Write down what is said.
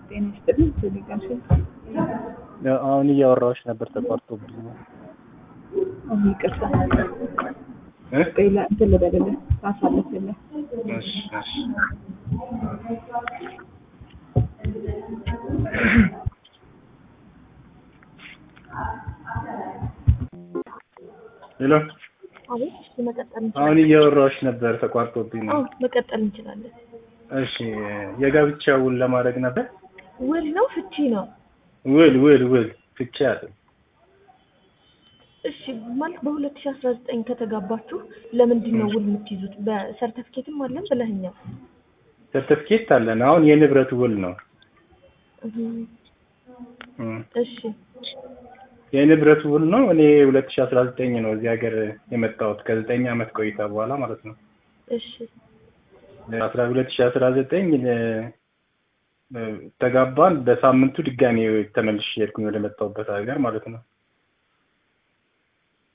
ጤና ይስጥልኝ። ቴሌግራም አሁን እያወራዎች ነበር ተቋርጦብኝ ነው። አሁን ይቅርታ እ? ሌላ እንትን ልበልልህ ላሳልፍልህ። እሺ እሺ ሄሎ አቤት እሺ፣ መቀጠል አሁን እንችላለን። እያወራዎች ነበር ተቋርጦብኝ ነው። አዎ መቀጠል እንችላለን። እሺ የጋብቻ ውል ለማድረግ ነበር። ውል ነው ፍቺ ነው? ውል ውል ውል ፍቺ አለ። እሺ ማለት በሁለት ሺህ አስራ ዘጠኝ ከተጋባችሁ ለምንድን ነው ውል የምትይዙት? በሰርተፍኬትም አለን ብለህኛል። ሰርተፍኬት አለን። አሁን የንብረት ውል ነው። እህም፣ እም። እሺ የንብረት ውል ነው። እኔ ሁለት ሺህ አስራ ዘጠኝ ነው እዚህ ሀገር የመጣሁት ከዘጠኝ ዓመት ቆይታ በኋላ ማለት ነው። እሺ አስራ ሁለት ሺህ አስራ ዘጠኝ ተጋባን። በሳምንቱ ድጋሜ ተመልሼ ሄድኩኝ ወደ መጣሁበት ሀገር ማለት ነው።